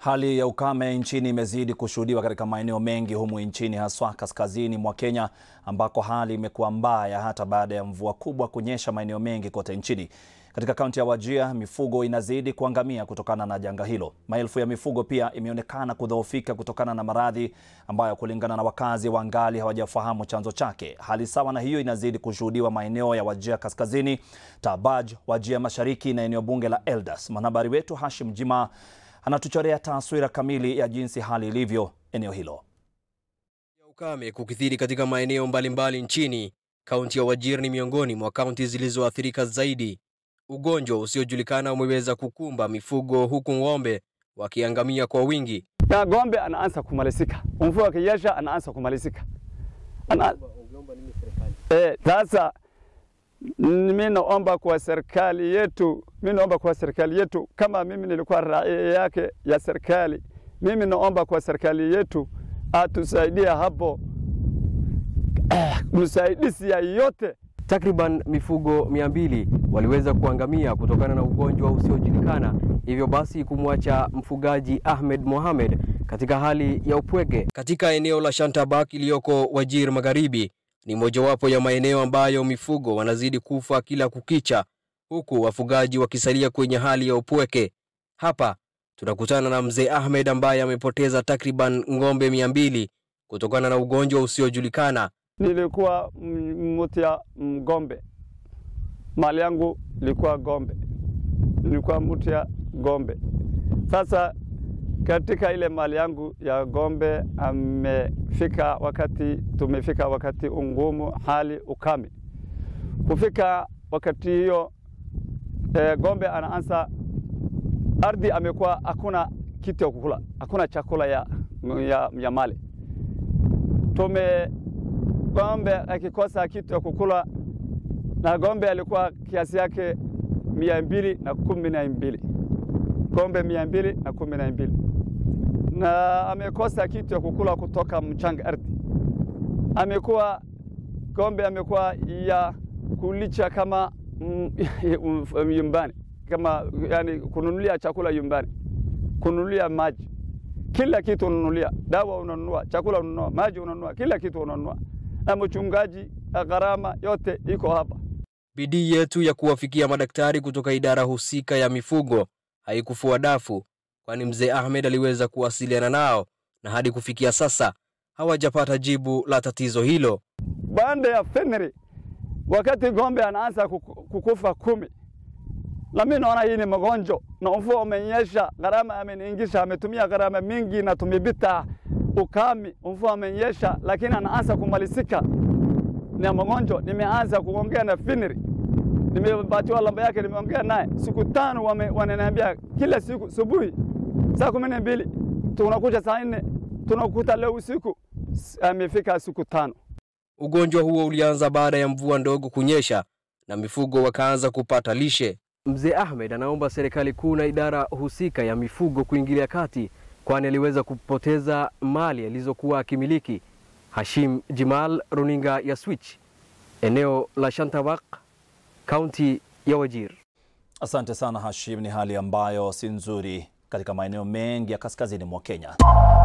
Hali ya ukame nchini imezidi kushuhudiwa katika maeneo mengi humu nchini haswa kaskazini mwa Kenya ambako hali imekuwa mbaya hata baada ya mvua kubwa kunyesha maeneo mengi kote nchini. Katika kaunti ya Wajir, mifugo inazidi kuangamia kutokana na janga hilo. Maelfu ya mifugo pia imeonekana kudhoofika kutokana na maradhi ambayo kulingana na wakazi wangali hawajafahamu chanzo chake. Hali sawa na hiyo inazidi kushuhudiwa maeneo ya Wajir kaskazini, Tabaj, Wajir mashariki na eneo bunge la Eldas. Mwanahabari wetu Hashim Jima anatuchorea taswira kamili ya jinsi hali ilivyo eneo hilo. ya ukame kukithiri katika maeneo mbalimbali nchini. Kaunti ya Wajir ni miongoni mwa kaunti zilizoathirika zaidi. Ugonjwa usiojulikana umeweza kukumba mifugo huku ng'ombe wakiangamia kwa wingi. na ng'ombe anaanza kumalizika, mvua akinyesha anaanza kumalizika. Ana... Eh, sasa mimi naomba kwa serikali yetu, mimi naomba kwa serikali yetu, kama mimi nilikuwa raia yake ya serikali, mimi naomba kwa serikali yetu atusaidie hapo, msaidizi ya yote Takriban mifugo mia mbili waliweza kuangamia kutokana na ugonjwa usiojulikana, hivyo basi kumwacha mfugaji Ahmed Mohamed katika hali ya upweke. Katika eneo la Shantabak iliyoko Wajir Magharibi, ni mojawapo ya maeneo ambayo mifugo wanazidi kufa kila kukicha, huku wafugaji wakisalia kwenye hali ya upweke. Hapa tunakutana na mzee Ahmed ambaye amepoteza takriban ng'ombe mia mbili kutokana na ugonjwa usiojulikana. nilikuwa mtia ng'ombe, mali yangu ilikuwa ng'ombe, nilikuwa mtia ng'ombe. Sasa katika ile mali yangu ya ng'ombe amefika wakati, tumefika wakati ungumu, hali ukame. Kufika wakati hiyo e, ng'ombe anaanza ardhi, amekuwa hakuna kitu ya kukula, hakuna chakula ya, ya, ya mali tume ng'ombe akikosa kitu ya kukula, na ng'ombe alikuwa kiasi yake mia mbili na kumi na mbili ng'ombe mia mbili na kumi na mbili na amekosa kitu ya kukula kutoka mchanga ardhi. Amekuwa ng'ombe amekuwa ya kulicha kama nyumbani, kama yani kununulia chakula nyumbani, kununulia maji, kila kitu unanunulia, dawa unanunua, chakula unanunua, maji unanunua, kila kitu unanunua na mchungaji gharama yote iko hapa. Bidii yetu ya kuwafikia madaktari kutoka idara husika ya mifugo haikufua dafu, kwani mzee Ahmed aliweza kuwasiliana nao na hadi kufikia sasa hawajapata jibu la tatizo hilo. Baada ya Februari, wakati ng'ombe anaanza kukufa kumi, na mimi naona hii ni magonjwa na mvua umenyesha, gharama ameniingisha, ametumia gharama mingi na tumepita ukame, mvua amenyesha, lakini anaanza kumalizika na magonjwa. Nimeanza kuongea na Finiri, nimepatiwa namba yake, nimeongea naye siku tano, wananiambia kila siku subuhi saa kumi na mbili tunakuja saa nne tunakuta leo usiku. Amefika siku tano. Ugonjwa huo ulianza baada ya mvua ndogo kunyesha na mifugo wakaanza kupata lishe. Mzee Ahmed anaomba serikali kuu na idara husika ya mifugo kuingilia kati kwani aliweza kupoteza mali alizokuwa akimiliki. Hashim Jimal, runinga ya Switch, eneo la Shantabak, kaunti ya Wajir. Asante sana Hashim. Ni hali ambayo si nzuri katika maeneo mengi ya kaskazini mwa Kenya.